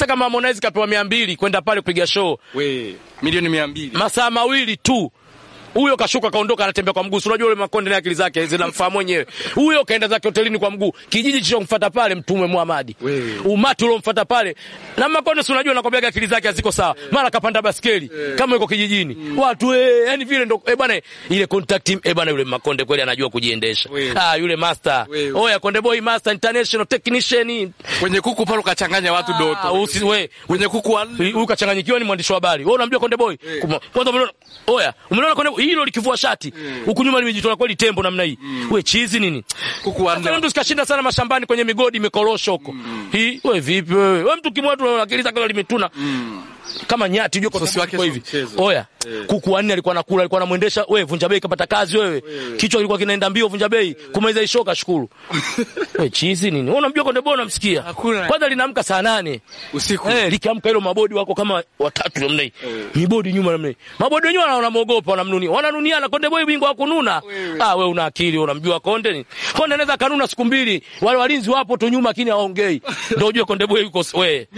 Sasa kama Harmonize kapewa mia mbili kwenda pale kupiga show We, milioni mia mbili. masaa mawili tu huyo kashuka kaondoka, anatembea kwa mguu. Si unajua yule Makonde na akili zake zinamfaa mwenyewe. Huyo kaenda zake hotelini kwa mguu, kijiji kilichomfuata pale Mtume Muhammad, Wewe. umati uliomfuata pale na Makonde, si unajua nakwambia akili zake haziko sawa, mara kapanda baskeli kama yuko kijijini, watu eh, yani vile ndo eh bwana, ile contact eh bwana, yule Makonde kweli anajua kujiendesha. Wewe. Ah, yule master, Wewe. oya Konde Boy master international technician. Kwenye kuku pale ukachanganya watu Ah, doto. usi we Kwenye kuku wa huyu kachanganyikiwa, ni mwandishi wa habari. Wewe unamjua Konde Boy? Kuma- Kwanza umeona oya, umeona Konde Boy hilo likivua shati huku nyuma limejitoa kweli tembo namna hii. We chizi nini? kuku wa Sasa mtu sikashinda sana mashambani kwenye migodi mikorosho huko. Hii wewe vipi wewe? Wewe mtu kimwa tu akili zake limetuna. Kama nyati unajua kwa Sosi wake kwa sio hivi. mchezo. Oya, kuku wanne alikuwa anakula, alikuwa anamuendesha wewe vunja bei kapata kazi wewe. Kichwa kilikuwa kinaenda mbio vunja bei. Kumaliza ishoka shukuru. Wewe chizi nini? Wewe unamjua Konde Boy unamsikia? Hakuna. Kwanza linaamka saa nane usiku. Eh, likiamka hilo mabodi wako kama watatu namna hii. Mibodi nyuma namna hii. Mabodi wenyewe wana- wanamuogopa wanamnunia. Wananuniana Konde Boy bingwa wa kununa. Ah, wewe una akili, unamjua Konde ni. Konde anaweza kanuna siku mbili. Wale walinzi wapo tu nyuma lakini hawaongei. Ndio ujue Konde Boy yuko wewe.